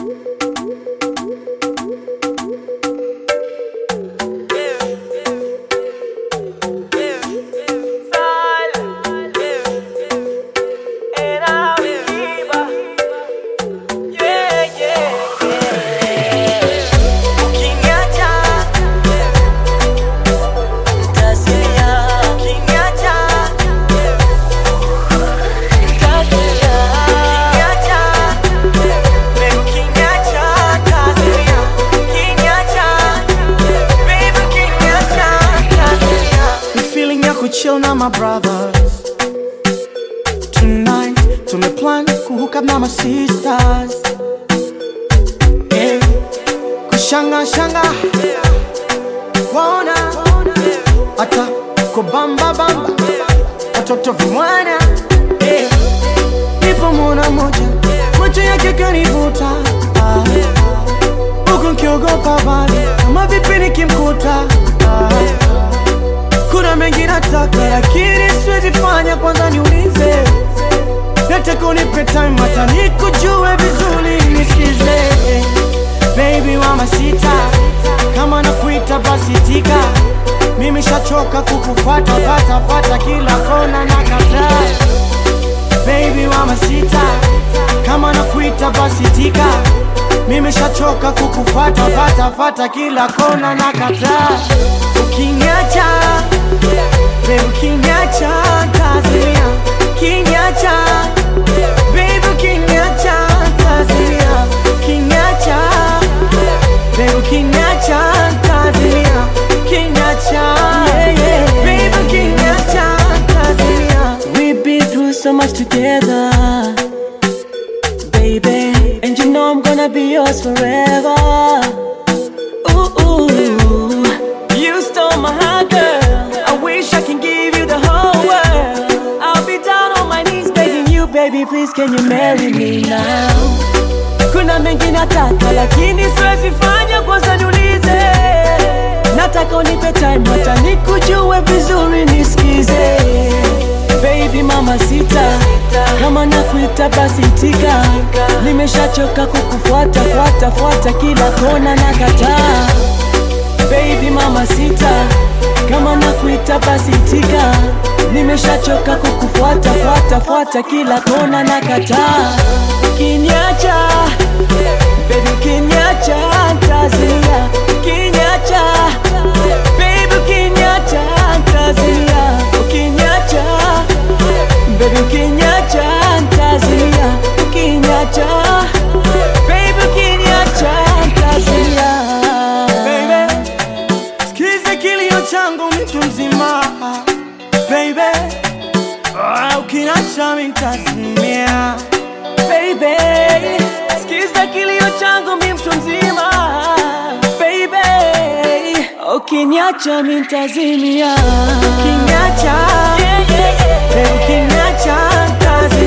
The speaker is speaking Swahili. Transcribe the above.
chill na my brothers Tonight tumeplan kuhook up na my sisters yeah. Kushanga shanga Kuona Hata kubamba bamba Watoto vimwana yeah. Nipo mwana moja Macho yake kanivuta ah. Huku nkiogopa bali Kama vipi nikimkuta ah. Kuna mengi nataka lakini siwezi fanya, kwanza niulize. Nataka unipe time hata nikujue vizuri, nisikize baby mama sita, kama nakuita basi tika. Mimi shachoka kukufuata fata fata kila kona na kataa. Baby mama sita, kama nakuita basi tika. Mimi shachoka kukufuata fata fata kila kona na kataa. Ukiniacha Baby ukiniacha tazimia Ukiniacha Baby ukiniacha tazimia Ukiniacha Baby ukiniacha tazimia Ukiniacha Baby ukiniacha tazimia We've been through so much together, baby. And you know I'm gonna be yours forever. Ooh, ooh. You stole my heart, girl. I wish I can give you the whole world. I'll be down on my knees begging you, baby, please can you marry me now? Kuna mengi nataka lakini siwezi fanya, kwanza niulize. Nataka unipe time hata nikujue vizuri, nisikize baby mama sita, kama nakuita basi tika. Nimeshachoka kukufuata fuata fuata kila kona na kataa. Baby mama sita, kama nakuita basi tika. Nimeshachoka kukufuata fuata fuata kila kona na kataa. Ukiniacha baby, ukiniacha ntazia. Ukiniacha baby, ukiniacha ntazia. Ukiniacha baby, ukiniacha ntazia. Ukiniacha baby, ukiniacha ntazia. Baby Sikize kilio changu mtu mzima Baby Ah, Ukiniacha mimi nitazimia baby, sikiza kilio changu mi mtu mzima baby, ukiniacha mi ntazimia Ukiniacha yeah, yeah, yeah. Baby ukiniacha nitazimia